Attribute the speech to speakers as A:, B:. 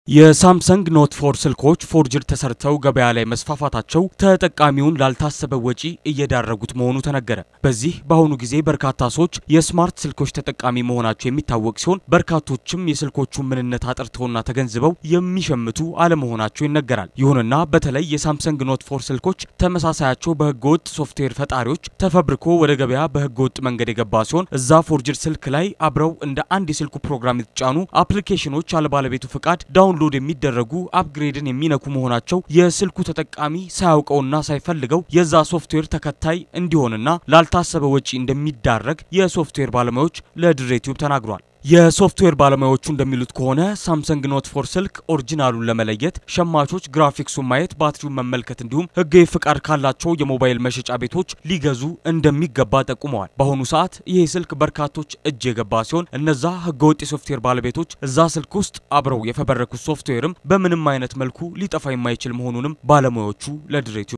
A: የሳምሰንግ ኖት ፎር ስልኮች ፎርጅድ ተሰርተው ገበያ ላይ መስፋፋታቸው ተጠቃሚውን ላልታሰበ ወጪ እየዳረጉት መሆኑ ተነገረ። በዚህ በአሁኑ ጊዜ በርካታ ሰዎች የስማርት ስልኮች ተጠቃሚ መሆናቸው የሚታወቅ ሲሆን በርካቶችም የስልኮቹን ምንነት አጥርተውና ተገንዝበው የሚሸምቱ አለመሆናቸው ይነገራል። ይሁንና በተለይ የሳምሰንግ ኖት ፎር ስልኮች ተመሳሳያቸው በህገወጥ ሶፍትዌር ፈጣሪዎች ተፈብርኮ ወደ ገበያ በህገወጥ መንገድ የገባ ሲሆን እዛ ፎርጅድ ስልክ ላይ አብረው እንደ አንድ የስልኩ ፕሮግራም የተጫኑ አፕሊኬሽኖች አለባለቤቱ ፍቃድ ዳውንሎድ የሚደረጉ አፕግሬድን የሚነኩ መሆናቸው የስልኩ ተጠቃሚ ሳያውቀውና ሳይፈልገው የዛ ሶፍትዌር ተከታይ እንዲሆንና ላልታሰበ ወጪ እንደሚዳረግ የሶፍትዌር ባለሙያዎች ለድሬ ቲዩብ ተናግሯል። የሶፍትዌር ባለሙያዎቹ እንደሚሉት ከሆነ ሳምሰንግ ኖት ፎር ስልክ ኦሪጂናሉን ለመለየት ሸማቾች ግራፊክሱን ማየት፣ ባትሪውን መመልከት እንዲሁም ህጋዊ ፍቃድ ካላቸው የሞባይል መሸጫ ቤቶች ሊገዙ እንደሚገባ ጠቁመዋል። በአሁኑ ሰዓት ይህ ስልክ በርካቶች እጅ የገባ ሲሆን እነዛ ህገወጥ የሶፍትዌር ባለቤቶች እዛ ስልክ ውስጥ አብረው የፈበረኩት ሶፍትዌርም በምንም አይነት መልኩ ሊጠፋ የማይችል መሆኑንም ባለሙያዎቹ ለድሬ